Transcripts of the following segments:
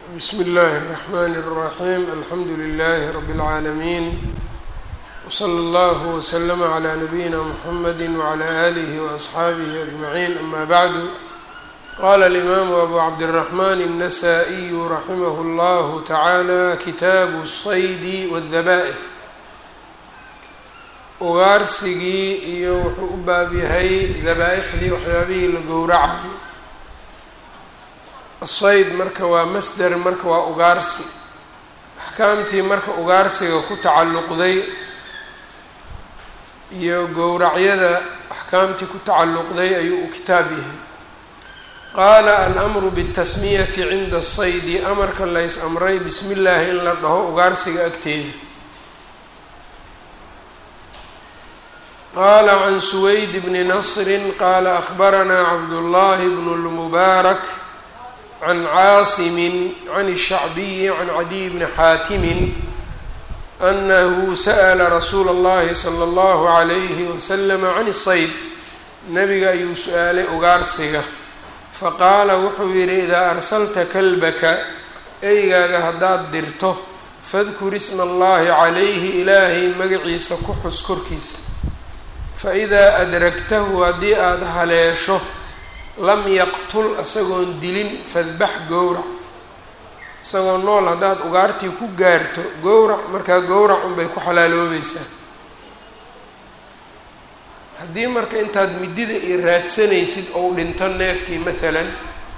bsmi اllahi الرحmn الرaحيم alxamdu لlh رb العaalمين وslى اllه وslm عlى نbyina mحamd وعlى آlih وأصxaabih أجمعين ama bعd qala الإmam أbu cabdالرحmn النsائي raximh اllah taعalى kitaabu الصayd والdhaba'ح ugaarsigii iyo wuxuu u baab yahay dabaa-ixdii waxyaabihii la gowracay asayd marka waa masder marka waa ugaarsi axkaamtii marka ugaarsiga ku tacalluqday iyo gowracyada axkaamtii ku tacalluqday ayuu u kitaab yahay qaala alamru bitasmiyati cinda asaydi amarka lays amray bismi illaahi in la dhaho ugaarsiga agteeda qala can suwayd bni nasri qaala ahbaranaa cabdullahi bnu lmubaarak can caasimi can الshacbiyi can cadiy bni xaatimin anahu sa'la rasuula اllahi slى اllahu عalayhi waslm can الsayd nabiga ayuu su-aalay ugaarsiga faqaala wuxuu yidhi idaa arsalta kalbaka eygaaga haddaad dirto fadkur isma allahi calayhi ilaahay magaciisa ku xus korkiisa faidaa adragtahu haddii aada haleesho lam yaqtul isagoon dilin fadbax gowrac isagoo nool haddaad ugaartii ku gaarto gowrac markaa gowrac unbay ku xalaaloobaysaa haddii marka intaad midida iyo raadsanaysid ou dhinto neefkii maalan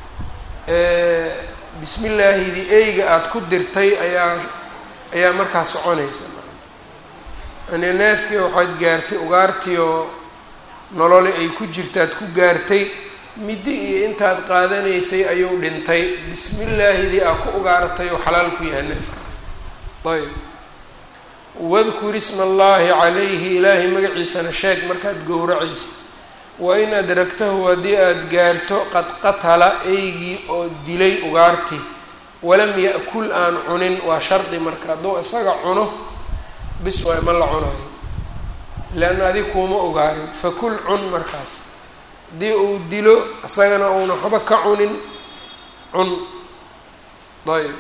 bismi illaahidii eyga aada ku dirtay ayaa ayaa markaa soconaysa yani neefkii waxaad gaartay ugaartii oo nolole ay ku jirtaad ku gaartay middi iyo intaad qaadanaysay ayuu dhintay bismi illaahidii aa ku ugaaratay oo xalaal ku yahay neefkaas ayb wadkur isma allaahi calayhi ilaahay magaciisana sheeg markaad gowracaysa wain adragtahu haddii aada gaarto qad qatala eygii oo dilay ugaartii walam ya-kul aan cunin waa shardi marka hadduu isaga cuno bis waay ma la cunayo leanna adig kuuma ogaarin fakul cun markaas haddii uu dilo isagana uuna waxba ka cunin cun ayb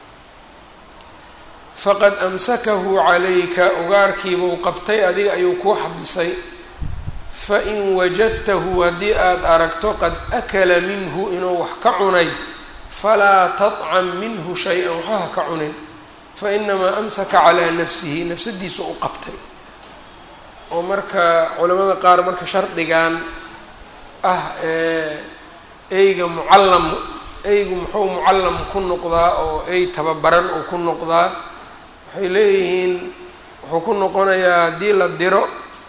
faqad amsakahu calayka ugaarkiibuu qabtay adiga ayuu kuu xabisay fain wajadtahu haddii aada aragto qad akala minhu inuu wax ka cunay falaa tadcam minhu shay-an waxba ha ka cunin fainamaa amsaka calaa nafsihi nafsadiisu u qabtay oo marka culamada qaar marka shardigan ah eyga mucallam eygu muxuu mucallam ku noqdaa oo ey tababaran uu ku noqdaa waxay leeyihiin wuxuu ku noqonayaa haddii la diro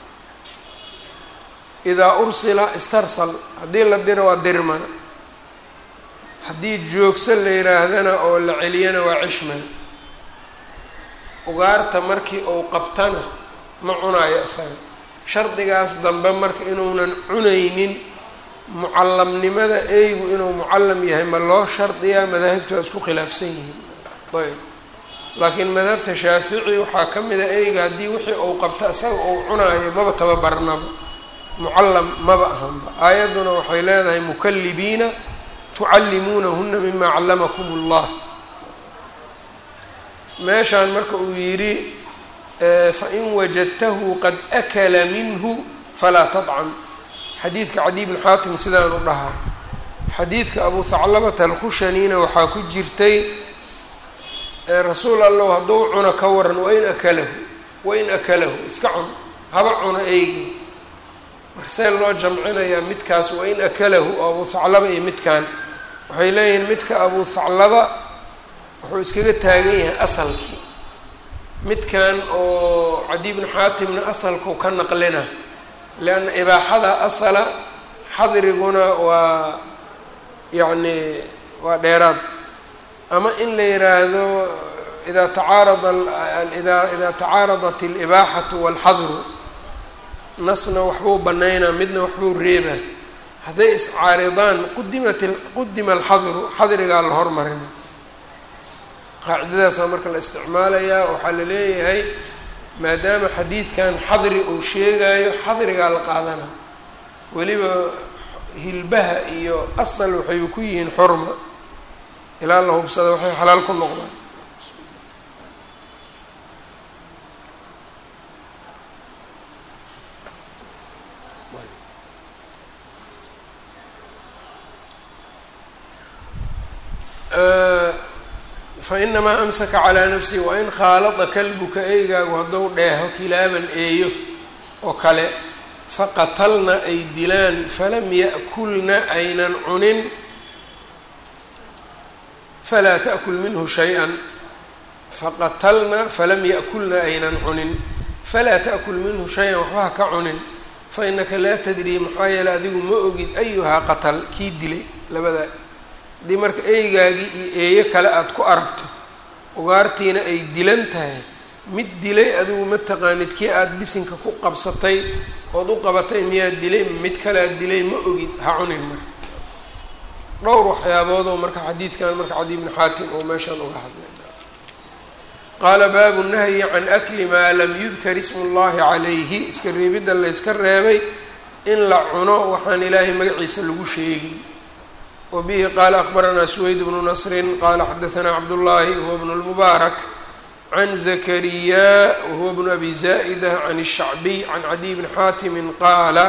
idaa ursila istarsal haddii la diro waa dirma haddii joogsa la yidhaahdana oo la celiyana waa cishma ugaarta markii uu qabtana ma cunaayo isaga shardigaas dambe marka inuunan cunaynin mucallamnimada eygu inuu mucallam yahay ma loo shardiyaa madaahibtu waa isku khilaafsan yihiin ayb laakiin madhabta shaafici waxaa ka mid a eyga haddii wixii uu qabto isaga uu cunaayo maba tababarnaba mucallam maba ahanba aayadduna waxay leedahay mukallibiina tucallimuunahuna mima callamakum allah meeshaan marka uu yidhi fain wajadtahu qad akala minhu falaa tadcam xadiidka cadiy bn xaatim sidaanu dhahaa xadiidka abu haclabata alkhushanina waxaa ku jirtay rasuul allow hadduu cuno ka waran wain akalahu wain akalahu iska cun haba cuno eygi marsee loo jamcinayaa midkaas wain akalahu oo abu haclaba iyo midkan waxay leeyihiin midka abu haclaba wuxuu iskaga taagan yahay asalkii midkan oo cadiy bnu xaatimna asalkuu ka naqlina leanna ibaaxada asala xadriguna waa yacni waa dheeraad ama in la yiraahdo idaa tacaarada ida idaa tacaaradat alibaaxatu walxadru nasna waxbuu banaynaa midna waxbuu reebaa hadday iscaaridaan qudimat qudima alxadru xadrigaa la hormarina qaacidadaasaa marka la isticmaalayaa waxaa la leeyahay maadaama xadiidkan xadri uu sheegayo xadrigaa la qaadana weliba hilbaha iyo asal waxay ku yihiin xurma ilaa la hubsada waxay xalaal ku noqdaan fainamaa amsaka calaa nafsihi wain khaalada kalbuka eygaagu hadduu dheeho kilaaban eeyo oo kale faqatalna ay dilaan falam ya'kulna aynan cunin falaa ta'kul minhu shay-an faqatalna falam ya'kulna aynan cunin falaa ta'kul minhu shay-an waxba ha ka cunin fa inaka laa tadrii maxaa yeele adigu ma ogid ayuhaa qatal kii dilay labada haddii marka eygaagii iyo eeyo kale aada ku aragto ugaartiina ay dilan tahay mid dilay adigu ma taqaanid kii aada bisinka ku qabsatay ood u qabatay miyaa dilay mid kalead dilay ma ogid ha cunin marka dhowr waxyaaboodoo marka xadiidkan marka cadi bni xaatim oo meeshaan uga hadlay qaala baabu nahyi can akli maa lam yudkar ismu llahi calayhi iska reebidda layska reebay in la cuno waxaan ilaahay magaciisa lagu sheegin wbihi qaala akbaranaa suweyd bnu nasri qaala xadaanaa cabdullaahi huwa bnu lmubaarak can zakariya wahuwa bnu abi zaa'ida can الshacbiy can cadiy bni xaatimi qaala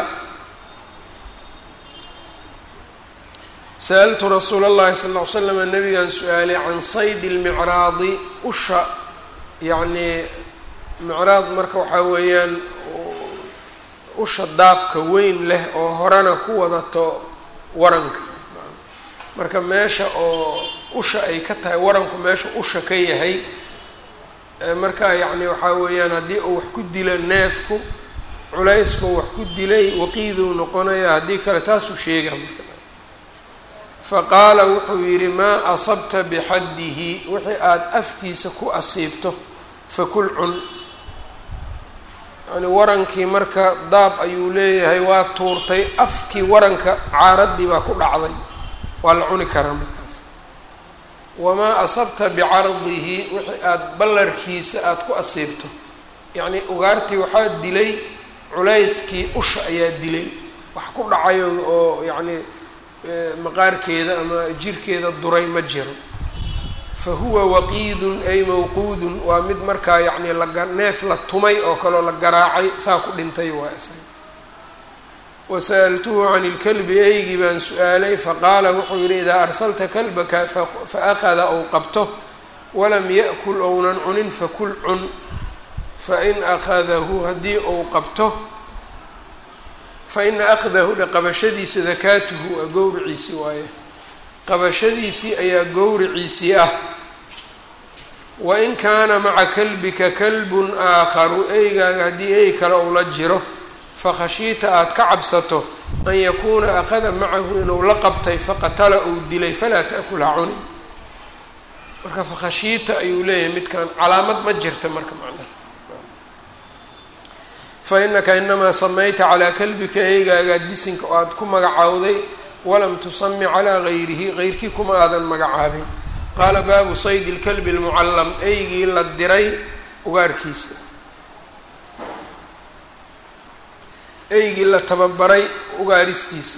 sa'altu rasuula اllahi sal ll slam nabigan su-aalay can saydi اlmicraadi usha yacnii micraad marka waxaa weeyaan usha daabka weyn leh oo horena ku wadato waranka marka meesha oo usha ay ka tahay waranku meesha usha ka yahay marka yacni waxaa weeyaan haddii uu wax ku dilo neefku culayskuu wax ku dilay waqiiduu noqonaya haddii kale taasuu sheega marka fa qaala wuxuu yidhi maa asabta bixaddihi wixii aada afkiisa ku asiibto fakul cun yani warankii marka daab ayuu leeyahay waa tuurtay afkii waranka caaraddii baa ku dhacday waa la cuni karaa markaas wamaa asabta bicardihi wixii aada ballarkiisa aada ku asiibto yacnii ugaartii waxaa dilay culayskii usha ayaa dilay wax ku dhacayo oo yacnii maqaarkeeda ama jirkeeda duray ma jiro fa huwa waqiidun ay mawquudun waa mid markaa yacnii laga neef la tumay oo kaleo la garaacay saa ku dhintay waa isaga wasa'altuhu can ilkalbi eygii baan su-aalay faqaala wuxuu yidhi idaa arsalta kalbaka fa akhada ou qabto walam ya'kul ounan cunin fakul cun fain akhadahu haddii ou qabto faina akhdahu dhe qabashadiisa dakaatuhu a gowriciisii waaye qabashadiisii ayaa gowriciisii ah wain kaana maca kalbika kalbun aakharu eygaaga haddii ey kale ou la jiro fakhashiita aada ka cabsato an yakuuna akhada macahu inuu la qabtay faqatala uu dilay falaa ta'kul ha cunin marka fakhashiita ayuu leeyahay midkan calaamad ma jirta marka macnaha fa inaka inamaa samayta calaa kalbika eygaagaad bisinka oo aada ku magacaawday walam tusami calaa gayrihi geyrkii kuma aadan magacaabin qaala baabu saydi lkalbi lmucallam eygii la diray ugaarkiisa eygii la tababaray ugaariskiisa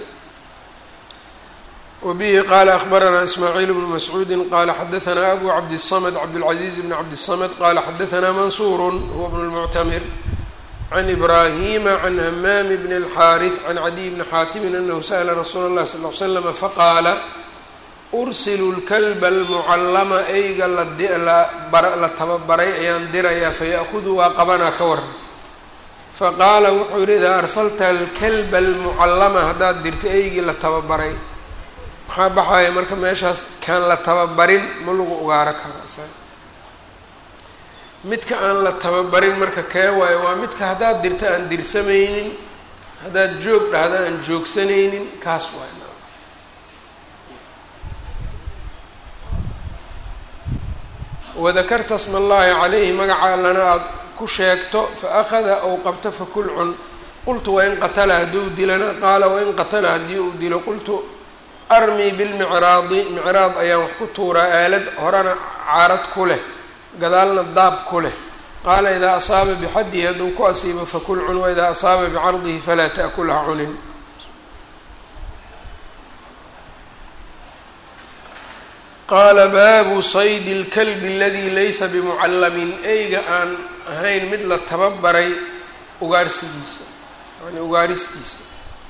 wabihi qaala akbaranaa ismaaciil bnu mascuudi qaala xadaanaa abu cabdiلsamd cabdاlcaziiz bn cabdiلsamd qaala xadaanaa mansuur huwa bn اlmuctamir can ibraahima can hamaami bn اlxaariث can cadiy bni xaatimin anahu sa'la rasuula اllahi sal l slama faqaala ursilu lkalba almucallama eyga la tababaray ayaan dirayaa fayaأhudu waa qabanaa ka waran faqaala wuxuu yidhi idaa arsalta alkalba almucallama haddaad dirto eygii la tababaray maxaa baxaya marka meeshaas kaan la tababarin ma lagu ugaaro karo isaga midka aan la tababarin marka kee waayo waa midka haddaad dirto aan dirsamaynin haddaad joog dhahdo aan joogsanaynin kaas waay wadakarta sma allaahi calayhi magaca allana aada ku sheegto fa akhada ou qabto fakul cun qultu wain qatala hadduu dilana qaala wain qatala haddii uu dilo qultu armii bilmicraadi micraad ayaan wax ku tuuraa aalad horena caarad ku leh gadaalna daab ku leh qaala idaa asaaba bixaddihi hadduu ku asiibo fakul cun waidaa asaaba bicardihi falaa ta'kul ha cunin qaala baabu saydi اlkalbi aladii laysa bimucallamin eyga aan ahayn mid la tababaray ugaarsigiisa yani ugaaristiisa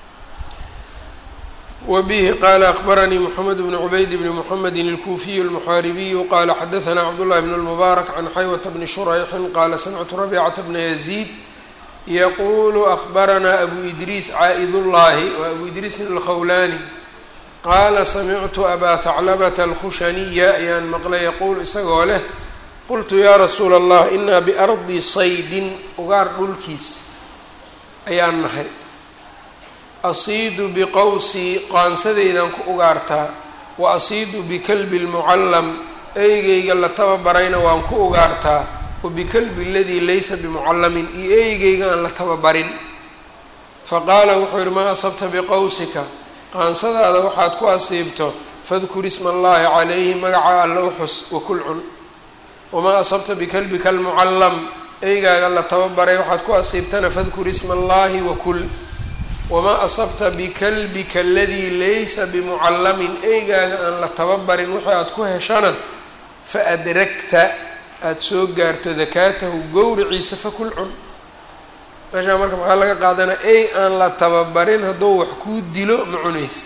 wa bihi qaala akbaranii moxamed bnu cubayd bni moxamedi اlkuufiyu اlmuxaaribiyu qaala xadaثna cabdullahi bn اlmubaarak can xaywata bni shurayxin qaala samictu rabicata bna yaziid yaqulu akbaranaa abu idriis caa'idullahi wa abu idriisin alkhawlaani qaala samictu abaa haclabata alkhushaniya ayaan maqlay yaquulu isagoo leh qultu yaa rasuula allah inaa biardi saydin ugaar dhulkiis ayaan nahay asiidu biqowsii qaansadaydan ku ugaartaa wa asiidu bikalbi lmucallam eygeyga la tababarayna waan ku ugaartaa wa bikalbi aladii laysa bimucallamin iyo eygeyga aan la tababarin faqaala wuxuu yihi maa asabta biqowsika qaansadaada waxaad ku asiibto fadkur isma allahi calayhi magaca alla u xus wakul cun wamaa asabta bikalbika almucallam eygaaga la tababaray waxaad ku asiibtana fadkur isma allahi wakul wamaa asabta bikalbika aladii laysa bimucallamin eygaaga aan la tababarin wixii aad ku heshana fa adragta aada soo gaarto dakaatahu gowriciisa fakul cun meeshaa marka maxaa laga qaadanaa ey aan la tababarin hadduu wax kuu dilo ma cunaysa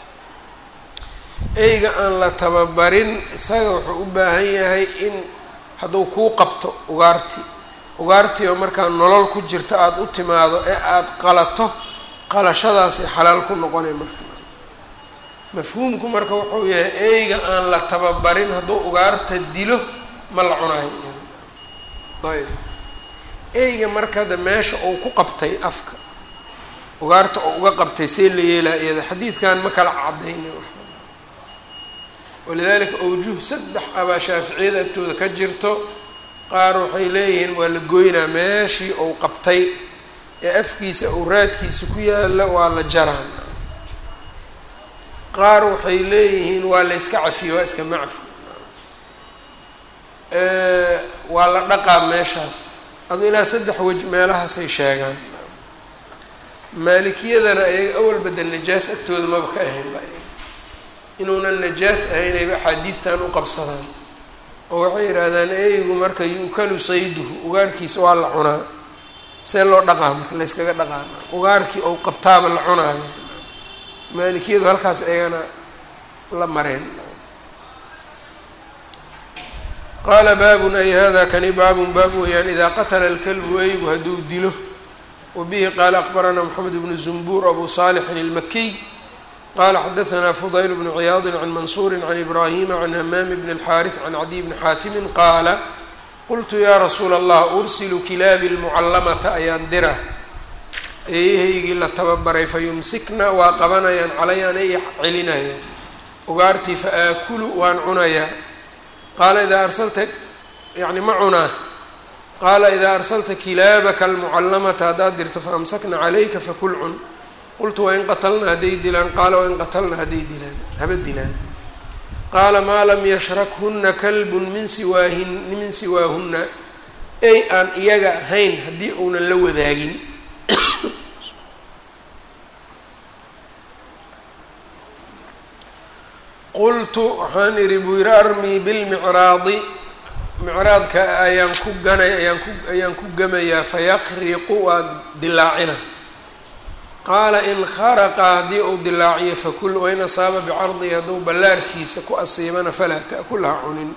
eyga aan la tababarin isaga wuxuu u baahan yahay in hadduu kuu qabto ugaartii ugaartii oo markaa nolol ku jirta aada u timaado ee aada qalato qalashadaasay xalaal ku noqonay marka mafhuumku marka wuxuu yahay eyga aan la tababarin hadduu ugaarta dilo ma la cunayo ayb eyga markada meesha uu ku qabtay afka ugaarta oo uga qabtay see la yeelaa iyada xadiidkan ma kala cadayna walidaalika awjuh saddex abaa shaaficiyada agtooda ka jirto qaar waxay leeyihiin waa la goynaa meeshii uu qabtay ee afkiisa uu raadkiisa ku yaala waa la jaraan qaar waxay leeyihiin waa la yska cafiye waa iska macfi waa la dhaqaa meeshaas adu ilaa saddex wej meelahaasay sheegaan maalikiyadana ayaga awalbada najaas agtooda maba ka ahayn ba inuunan najaas ahaynayba axaadiidtan u qabsadaan oo waxay yidhaahdaan eygu marka yu'kalu sayduhu ugaarkiisa waa la cunaa see loo dhaqaa marka layskaga dhaqaana ugaarkii ou qabtaaba la cunaayo maalikiyadu halkaas ayagana la mareen qaala baabun ay hada kani baabun baab weeyaan idaa qatala alkalbu eygu hadduu dilo wa bihi qaala akbaranaa moxamed bnu zumbuur abu saalixin ilmakiy qala xadaثna fudayl bnu ciyaadi can mansuuri can ibrahima can hamaami bn اlxaariث can cadiy bni xaatimi qaala qultu yaa rasuula allah ursilu kilaabi lmucallamata ayaan dira eeyahaygii la tababaray fayumsikna waa qabanayaan calayaan ay celinayaan ugaartii faaakulu waan cunayaa qaala idaa arsalta yani ma cunaa qaala idaa arsalta kilaabaka almucallamata haddaad dirto faamsakna calayka fakul cun qultu wain qatalna hadday dilaan qaala wain qatalna hadday dilaan haba dilaan qaala maa lam yashrakhunna kalbun min siwaahin min siwaahunna ey aan iyaga ahayn haddii uunan la wadaagin qultu waxaan idhi buu yidhi armii bilmicraadi micraadka ayaan ku ganay ayaan ku ayaan ku gamayaa fayaqriqu waad dilaacina qaala in kharaqa haddii uu dilaaciyo fakul wain asaaba bicardihi hadduu ballaarkiisa ku asiibana falaa ta'kulha cunin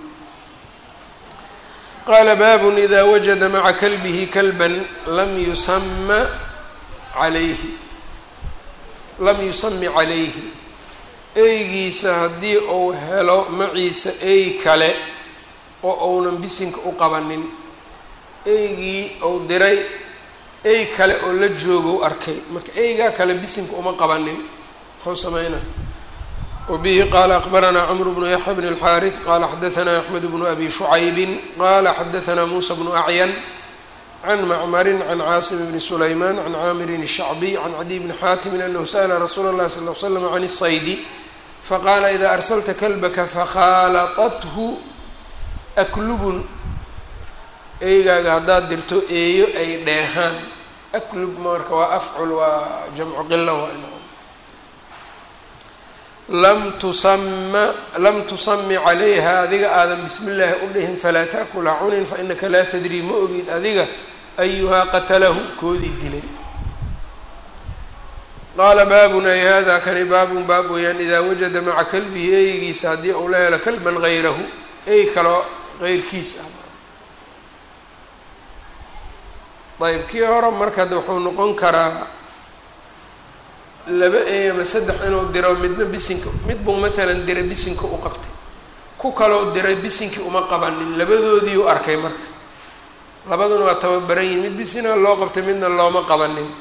qaala baabun idaa wajada maca kalbihi kalban lam yusama calayhi lam yusami calayhi eygiisa haddii uu helo maciisa ey kale oo uunan bisinka u qabanin eygii uu diray ey kale oo la joogo arkay marka eygaa kale bisinka uma qabanin muxuu sameynaa wabihi qaala akbaranaa cmru bnu yaxya bn اlxaariث qala xadaثna axmed bnu abi shucaybin qala xadaثna musa bnu acyan can macmarin can caasim bni sulayman can caamirin الshacbiy can cadiy bni xaatimin anahu sa'la rasuula اllahi sal ll slam can الsaydi faqaala ida arsalta kalbaka fakhaalaطathu aklubun eygaaga haddaad dirto eeyo ay dheehaan aklub marka waa afcul waa jamcu qila waa in lam tusama lam tusami calayha adiga aadan bismi illaahi u dhihin falaa taakula cunin fainaka laa tadrii ma ogid adiga ayuhaa qatalahu koodii dilay qaala baabun ay hada kani baabun baab weeyaan idaa wajada maca kalbihi eygiisa haddii uu la helo kalban hayrahu ey kaloo heyrkiis ah ayb kii hore marka de wuxuu noqon karaa laba ey ama saddex inuu diro midna bisinka mid buu maalan dira bisinka u qabtay ku kaloo diray bisinkii uma qabanin labadoodii u arkay marka labaduna waa tababaran yihin mid bisina loo qabtay midna looma qabanin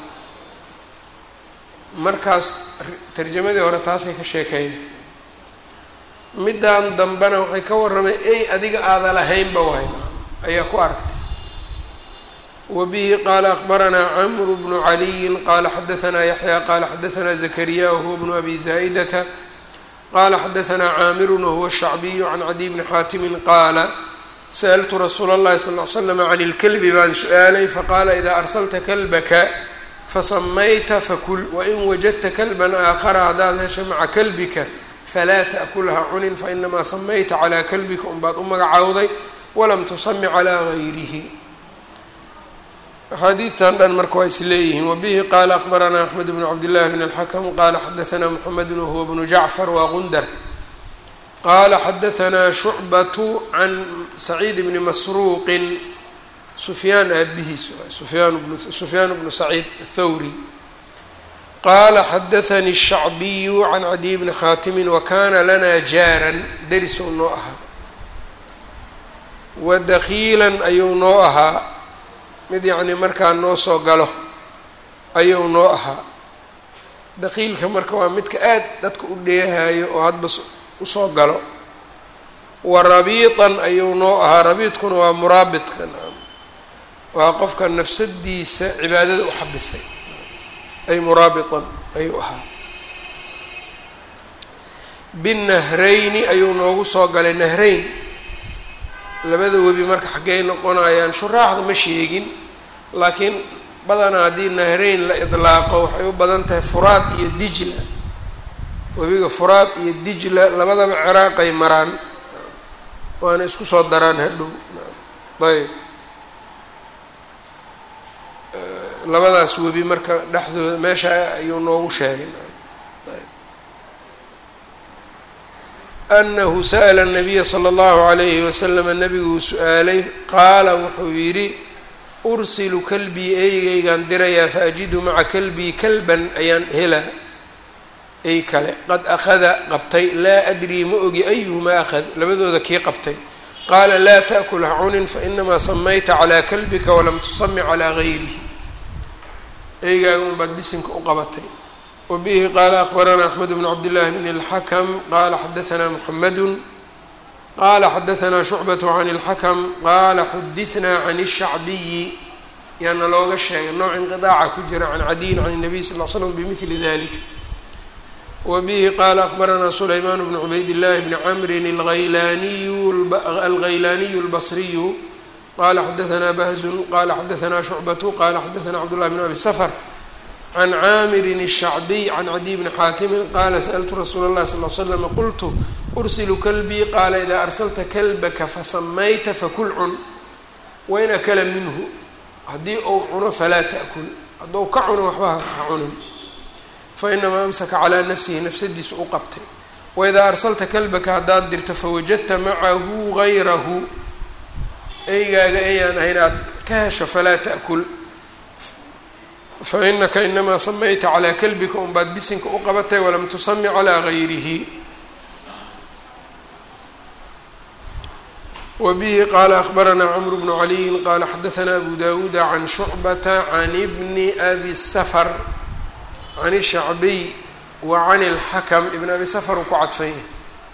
markaas tarjamadii hore taasay ka sheekayn middan dambena waxay ka warramay ey adiga aada lahaynba wahay ayaa ku aragtay wa bihi qaala akbaranaa camru bnu caliyin qaala xadaanaa yaxya qaala xadaanaa zakariya wahuwa bnu abi zaa'idata qaala xadaanaa caamirun wahuwa shacbiyu can cadiy bni xaatimin qaala sa'altu rasuula اllahi sal l slam can ilkelbi baan su-aalay faqaala idaa arsalta kalbaka fasamayta fakul wain wajadta kalban aakhara haddaad hesha maca kalbika falaa ta'kulha cunin fainamaa samayta calaa kalbika unbaad u magacowday walam tusami calaa gayrihi axaadiidtan dhan marka waa is leeyihiin wabihi qaala akbaranaa axmed bnu cabdillahi bn alxakm qaala xadaanaa muxamedun wahuwa bnu jacfar waa gundar qaala xadaanaa shucbatu can saciid bni masruuqin sufyaan aabihiis sufyaan bnu sufyaan bnu saciid athawri qaala xadaanii الshacbiyu can cadiy bni khaatimin wakana lana jaaran derisou noo ahaa wa dakhiilan ayuu noo ahaa mid yacni markaa noo soo galo ayuu noo ahaa dakhiilka marka waa midka aad dadka u dheehayo oo hadba usoo galo wa rabiitan ayuu noo ahaa rabiidkuna waa muraabidka waa qofka nafsadiisa cibaadada u xabisay ay muraabitan ayuu ahaa binahrayni ayuu noogu soo galay nahrayn labada webi marka xaggey noqonayaan shuraaxda ma sheegin laakiin badanaa haddii nahrayn la idlaaqo waxay u badan tahay furaad iyo dijla webiga furaad iyo dijla labadaba ciraaqay maraan waana isku soo daraan hadhow ayb labadaas webi marka dhexdooda meesha ayuu noogu sheegay anahu sa'la الnabiya slى اllahu عalayhi waslama nabiguu su-aalay qaala wuxuu yidhi ursilu kalbii eygaygaan dirayaa faajidu maca kalbii kalban ayaan helaa ey kale qad akhada qabtay laa adrii ma ogi ayuhumaa akhad labadooda kii qabtay qaala laa taأkul ha cunin fainamaa samayta calىa kalbika walam tusami calىa gayrihi eygaaga un baad bisinka u qabatay wabihi qaala akbaranaa axmed bnu cabdillahi bn اlxakm qaala xadaanaa muxamedu qaala xadaanaa shucbat can اlxakm qaala xudinaa can الshacbiyi yaana looga sheegay nooc inqiطaaca ku jira can cadiyin can الnabiy sal l slm bimili dalik wabihi qaala akbaranaa sulaymaan bnu cubayd llahi bni camrin alghaylaaniyu اlbasriyu qala xadaanaa bahzun qala xadaanaa shucbatu qala xadaanaa cabdullahi bn abi sfr can caamirin الshacbiy can cadiy bni xaatimin qaala sa'ltu rasuula اllahi sal l slm qultu ursilu kalbii qaala idaa arsalta kalbaka fasamayta fakul cun wain akala minhu haddii uu cuno falaa ta'kul hadduu ka cuno waxba ha cunin fainamaa amsaka calaa nafsihi nafsadiisu u qabtay waidaa arsalta kalbaka haddaad dirto fawajadta macahu gayrahu eygaaga ayaan ahayn aada ka hesho falaa ta'kul fainaka inamaa samayta calaa kalbika unbaad bisinka u qabatay walam tusami calaa gayrihi wabihi qaala akbaranaa cmr bnu caliyin qaala xadaanaa abu dawuuda can shucbata can bni abi safar can الshacbiy wa can اlxakm ibn abi safar uu ku cadfan yahay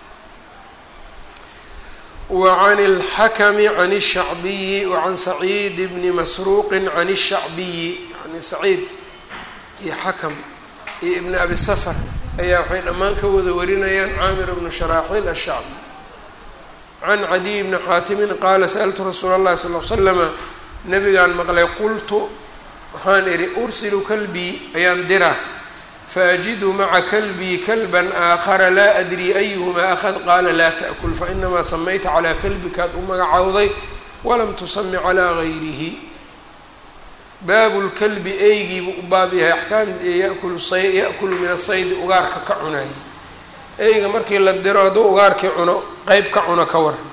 وعn الxkm عn الshacbiyi وعan سacيid bni masruuqi عan الshacbiyi yani saciid iyo xakm iyo ibn abi sfr ayaa waxay dhammaan ka wada warinayaan caamir bnu sharaaxiil الshacbi can cadiy bni xaatimin qaala sأltu rasuula الlahi sal ll slama nabigaan maqlay qultu waxaan idhi ursilu kalbii ayaan diraa faajidu maca kalbii kalban aakhara laa adrii ayuhumaa akhad qaala laa taأkul fainamaa samayta calaa kalbikaad u magacowday walam tusami calaa gayrihi baabu lkalbi eygiibu u baab yahay axkaam yakulu say ya'kulu min asaydi ugaarka ka cunay eyga markii la diro hadduu ugaarkii cuno qeyb ka cuno ka waran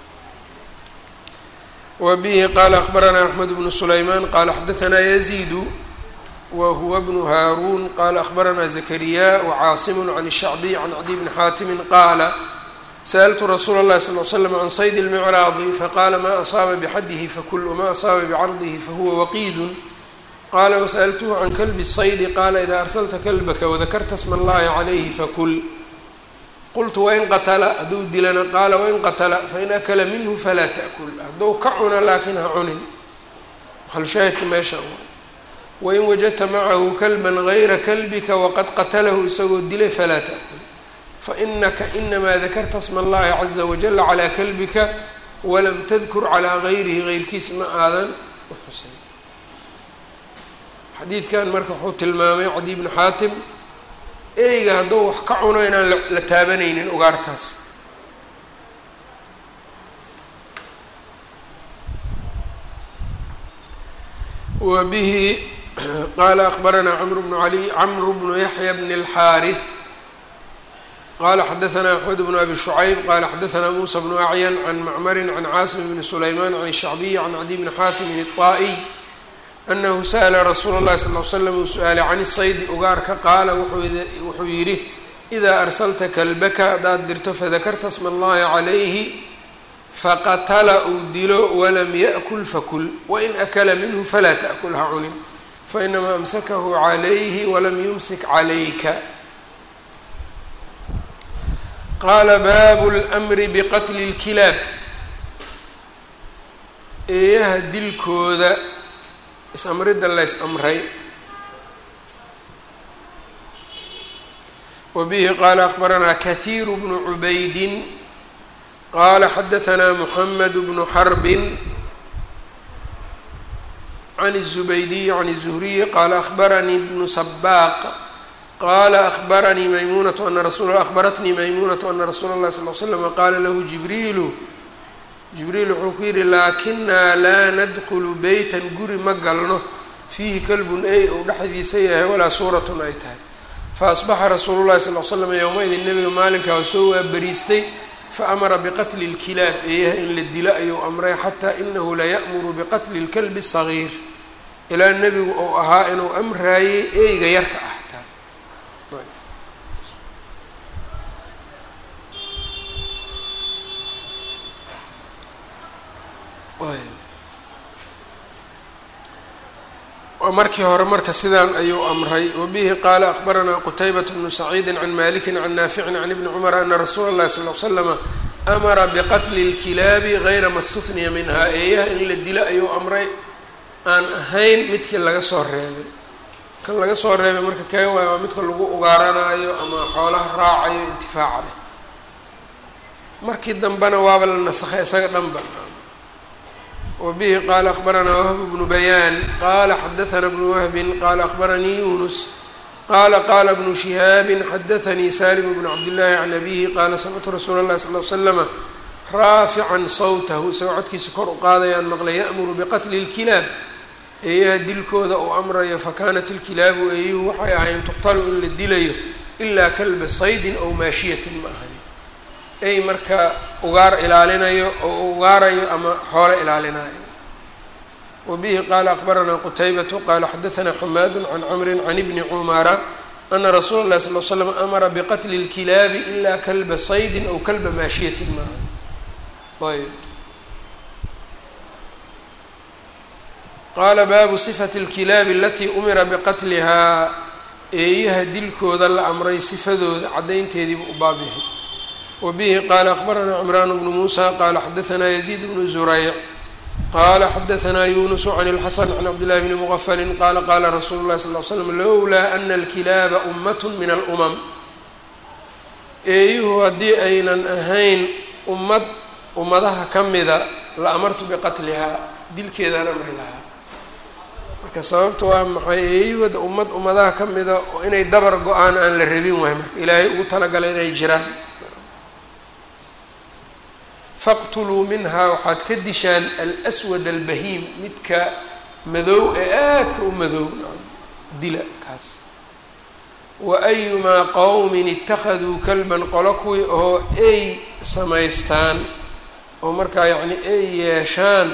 wa bihi qaala akbaranaa axmed bnu sulaymaan qaala xadaanaa yaziidu wa huwa bnu haaruun qaala akbaranaa zakariya wacaasimu can shacbiy can cadi bni xaatimin qaala sأltu rasuula اllahi sal ly slam can sayd اlmicraadi faqaala ma asaaba bxadihi fakul wma asaaba bcardihi fahuwa waqiidun qaala wasaأltuhu can kalbi saydi qaala ida arsalta kalbaka wadakarta sma اllahi calayhi fakul qultu wain qatla hadduu dilana qaala wain qatla fain akla minhu falaa taأkul hadduu ka cuno laakiin ha cunin maxalshaahidka meesha wain wajadta macahu kalba gayra kalbika waqad qatalahu isagoo dilay falaa taأkul fainaka inamaa dakarta sma allahi caza wajala calaa kalbika walam tadkur calaa gayrihi geyrkiis ma aadan u xusin xadiidkan marka wuxuu tilmaamay cadi bnu xaatim eyga hadduu wax ka cuno inaan la taabanaynin ugaartaas wa bihi qaala akbaranaa camr bnu ali camru bnu yaxya bn اlxaariث qala xadaanaa axmed bnu abi shucayb qala xadaanaa muusa bnu acyan can macmarin can caasim bni sulaymaan can shacbiyi can cadi bni xaatimin الطaa'iy anahu sa'la rasuula اllahi sal l slam uu su-aalay can saydi ugaarka qaala wuxuu yidhi idaa arsalta kalbaka haddaad dirto fadakarta sma allahi calayhi faqatala uu dilo walam yaأkul fakul wain akala minhu falaa taأkul ha cunin fainamaa amsakahu calayhi walam yumsik calayka qaala baabu lmri biqatli اlkilaab eeyaha dilkooda is-amridda lays amray wa bihi qaala akbaranaa kahiiru bnu cubaydin qaala xadaanaa muxamed bnu xarbin can الزubaydiyi can الzuhriyi qaala akbaranii bnu sabaaq qala akbaranii maymunatu ana rasul akbaratnii maymunatu ana rasuula اllahi sal l slama qaala lahu jibriilu jibriil wuxuu ku yidhi laakinaa laa nadkulu beytan guri ma galno fiihi kalbun ey ou dhexdiisa yahay walaa suuratun ay tahay faasbaxa rasuulu llahi sal l slam yowma-idin nebiga maalinkaa oo soo waabariistay faamara biqatli اlkilaab eeyaha in la dilo ayuu amray xataa inahu laya'muru biqatli اlkalbi الsagiir ilaa nebigu ou ahaa inuu amraayey eyga yarka ah taa markii hore marka sidaan ayuu amray wabihi qaala akbaranaa qutaybat bnu saciidi can maliki can naaficin can ibni cumar ana rasuula اllahi sal l slama amara biqatli اlkilaabi gayra ma stufniya minha eeyaha in la dilo ayuu amray aan ahayn midkii laga soo reebay kan laga soo reebay marka kee waay waa midka lagu ugaaranaayo ama xoolaha raacayo intifaaca leh markii dambena waaba la nasakhay isaga dhanba wbihi qaala akbaranaa wahb bnu bayaan qaala xadaana bnu wahbin qaala akbaranii yunus qaala qaala bnu shihaabi xadaanii salim bnu cabdillaahi can abihi qaala samictu rasuula اllahi sal l slama raafican sawtahu isagoo codkiisa kor u qaadayaan maqlay ya'muru biqatli اlkilaab eeyaha dilkooda uu amrayo fakanat ilkilaabu eeyuhu waxay ahayn tuqtalu in la dilayo ilaa kalba saydin ow maashiyatin ma ahani ay marka ugaar ilaalinayo oo ugaarayo ama xoolo ilaalinayo wa bihi qaala akbaranaa qutaybatu qaala xadaanaa xamaadu can camrin can ibni cumara ana rasuula اllahi sal l slam amara biqatli اlkilaabi ilaa kalba saydin ow kalba maashiyatin maaha ayb qaala baabu sifati اlkilaabi alatii umira biqatlihaa eeyaha dilkooda la amray sifadooda caddaynteediibu u baab yahay wbihi qaala akbaranaa cimraan bnu muusa qaala xadaanaa yaziid bnu zurayc qaala xadaanaa yunusu can اlxasan can cabdillahi bni mugafalin qaala qaala rasuulu lahi sal l slam lowlaa ana alkilaaba ummat min alumam eeyuhu haddii aynan ahayn ummad ummadaha ka mida la amartu biqatlihaa dilkeedaan amri lahaa marka sababta waa maxay eeyuhada ummad ummadaha ka mida oo inay dabar go-aan aan la rabin waay marka ilaahay ugu talagalay inay jiraan faqtuluu minhaa waxaad ka dishaan alswad albahiim midka madow ee aadka u madow dila kaas wa ayumaa qowmin ittakhaduu kalban qolo kuwii oo ay samaystaan oo markaa yacni ay yeeshaan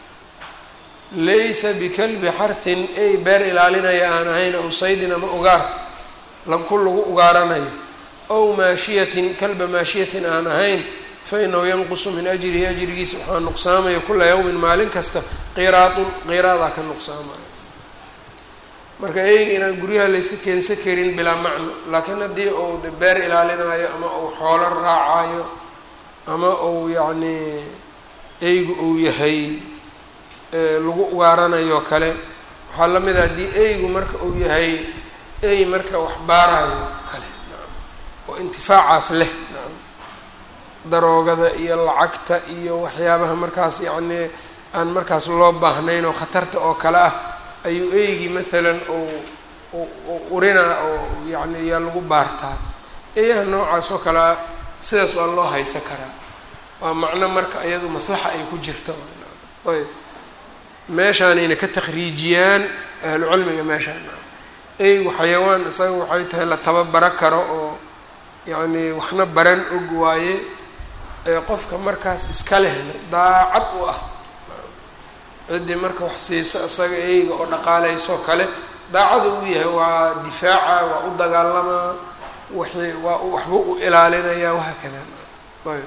laysa bikalbi xarhin ay beer ilaalinaya aan ahayn ow saydin ama ugaar ku lagu ugaaranayo ow maashiyatin kalba maashiyatin aan ahayn fa inahu yanqusu min ajrihi ajrigiisa waxaa nuqsaamaya kula yawmin maalin kasta qiraadun qiraadaa ka nuqsaamaya marka eyga inaan guryaha layska keensan karin bilaa macno laakiin haddii uu beer ilaalinayo ama uu xoolo raacayo ama uu yacnii eygu uu yahay lagu ugaaranayo kale waxaa la mid a haddii eygu marka uu yahay ey marka wax baarayo kale nacam oo intifaacaas leh nacam daroogada iyo lacagta iyo waxyaabaha markaas yacnii aan markaas loo baahnayn oo khatarta oo kale ah ayuu eygii maalan uu urinaa oo yacni yaa lagu baartaa eeyaha noocaas oo kalea sidaas waa loo haysan karaa waa macno marka iyadu maslaxa ay ku jirto ayb meeshaanayna ka takhriijiyaan ahlu cilmiga meeshaan eygu xayawaan isaga waxay tahay la tababaro karo oo yacni waxna baran og waaye ee qofka markaas iska lehna daacad u ah ciddii marka wax siiso isaga eyga oo dhaqaalaysoo kale daacada uu yahay waa difaaca waa u dagaalamaa wixii waa waxba u ilaalinayaa wahaa kada ayb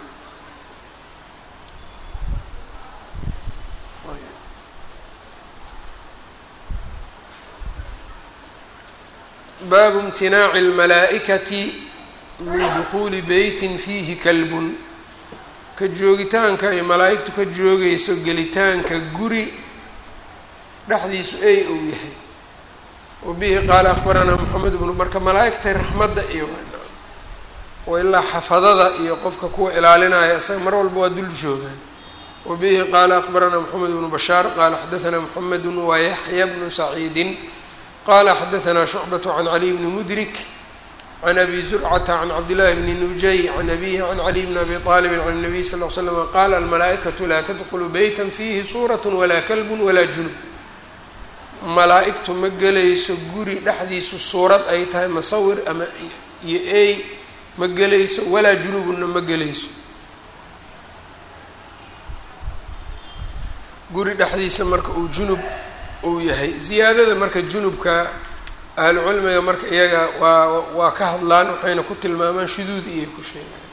baabu imtinaaci اlmalaa'ikati min dukuuli beytin fiihi kalbun ka joogitaanka ay malaa'igtu ka joogayso gelitaanka guri dhexdiisu ey ou yahay wa bihi qaala akbaranaa moxamed bnu marka malaa'igta raxmadda iyo oo ilaa xafadada iyo qofka kuwa ilaalinaya isaga mar walba waa dul joogaan wa bihi qaala akbaranaa moxamed bnu bashaar qaala xadaanaa moxamedu wa yaxya bnu saciidin qala xadaanaa shucbaة can caliy bni mudrik can abi zurcata can cabdillahi bni nujay can abihi can caliy bni abi aalibin can الnabiy sal l slm qaala almalaa'ikatu laa tadkulu beyta fiihi suuraة walaa kalbu walaa junub malaa'igtu ma gelayso guri dhexdiisu suurad ay tahay masawir ama iyo ey ma gelayso walaa junubunna ma gelayso guri dhexdiisa marka uu junub uu yahay ziyaadada marka junubka ahlu cilmiga marka iyaga waa waa ka hadlaan waxayna ku tilmaamaan shuduud iyay ku sheegaan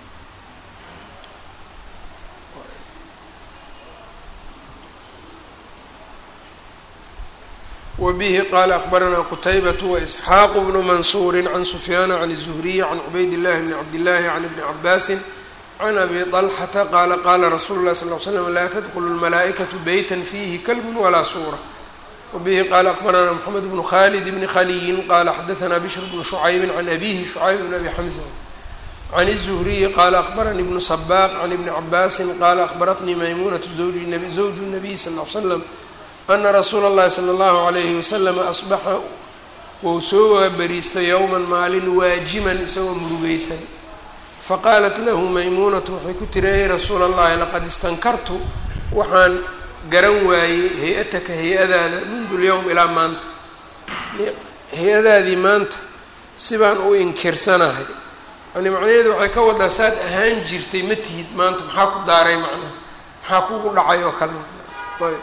wa bihi qaala akbaranaa qutaybatu waisxaaqu bnu mansuuri can sufyaana can الzuhriyi can cubayd llahi bni cabdillaahi can ibni cabaasin can abi طalxata qaala qaala rasuulu lahi sal l slam laa tadkulu lmalaa'ikatu beyta fiihi kalbun walaa suura wbihi qaala akbaranaa mxamed bnu khalid bni khaliyin qaala xadaanaa bishr bnu shucaybi can abihi shucayb bn abi xamza can الzuhriyi qaala akbaranii bnu sabaaq can ibni cabaasin qaala akbaratnii maymunatu zawju nabiy sal l slam ana rasuula اllahi salى اllahu alayhi waslama asbaxa wou soo waabariistay yowman maalin waajiman isagoo murugeysan faqaalat lahu maymuunatu waxay ku tiri ey rasuula اllahi laqad istankartu waxaan garan waayey hay-ataka hay-adaada mundu lyowm ilaa maanta hay-adaadii maanta sibaan u inkirsanahay yani macnaheedu waxay ka wadaa saad ahaan jirtay ma tihid maanta maxaa ku daaray macnaha maxaa kugu dhacay oo kale ayb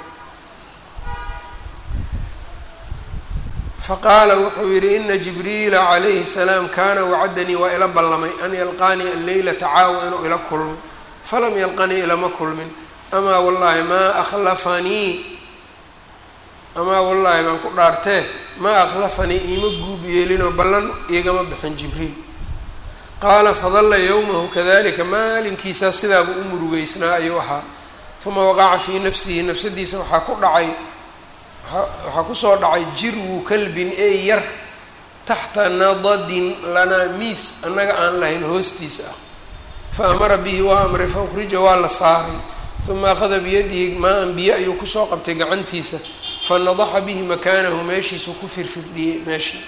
faqaala wuxuu yihi ina jibriila calayhi salaam kaana wacadanii waa ila ballamay an yalqaanii alleylata caawa inuu ila kulmo falam yalqanii ilama kulmin amaa wallaahi maa akhlafanii amaa wallaahi baan ku dhaartee maa akhlafanii iima guub yeelinoo ballan igama bixin jibriil qaala fadalla yowmahu kadalika maalinkiisaa sidaaba u murugeysnaa ayuu ahaa uma waqaca fii nafsihi nafsadiisa waxaa ku dhacay waxaa kusoo dhacay jirwu kalbin ey yar taxta nadadin lanaa miis annaga aan lahayn hoostiisa ah fa amara bihi waa amray fa ukhrija waa la saaray uma akhada biyadihi maa-an biyo ayuu kusoo qabtay gacantiisa fanadaxa bihi makaanahu meeshiisuu ku firfirdhiyey meeshii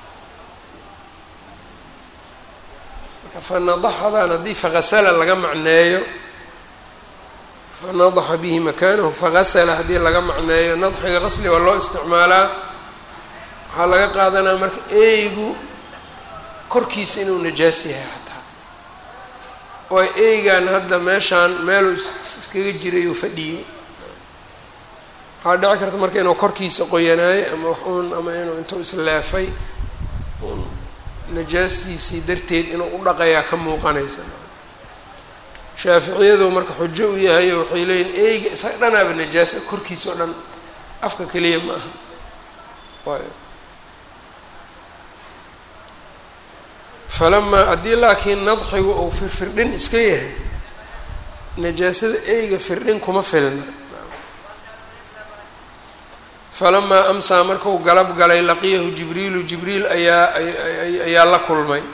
marka fanadaxadan haddii fagasala laga macneeyo fanadaxa bihi makaanahu fagasala haddii laga macneeyo nadxiga qasli waa loo isticmaalaa waxaa laga qaadanaya marka eygu korkiisa inuu najaas yahay xataa oo eygan hadda meeshaan meeluu iskaga jiray uu fadhiyey waxaa dhici karta marka inuu korkiisa qoyanaayo ama wax uun ama inuu intuu isleefay un najaastiisii darteed inuu u dhaqayaa ka muuqanaysa shaaficiyadu marka xujo u yahayo waxay leeyihin eyga isaga dhanaaba najaasa korkiisa oo dhan afka keliya ma aha ayb falamaa haddii laakiin nadxigu uu firfirdhin iska yahay najaasada eyga firdhin kuma filna falamaa amsaa markuu galab galay laqiyahu jibriilu jibriil ayaa ayaa la kulmay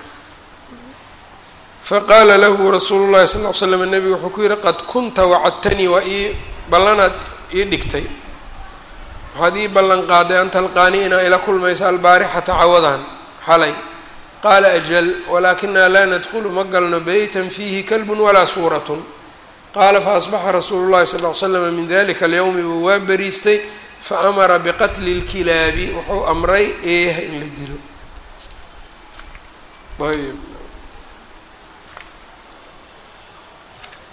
faqaala lahu rasuulu llahi sal ll ly slam nebigu wuxuu ku yihi qad kunta wacadtanii waa ii ballanaad ii dhigtay waxaad ii ballan qaaday an talqaanii inaa ila kulmaysa albaarixata cawadan xalay qaala ajal walaakinaa laa nadkhulu ma galno beytan fiihi kalbun walaa suuratun qaala faasbaxa rasuulu llahi sal ll ly slama min dalika alyowmi uu waa beriistay faamara biqatli اlkilaabi wuxuu amray eeyaha in la dilo ayb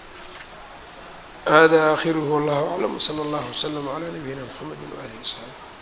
hada akhiruhu wallahu aclam wslى اllah wslm عlى nabiyina mxamedi waalihi wsaxbi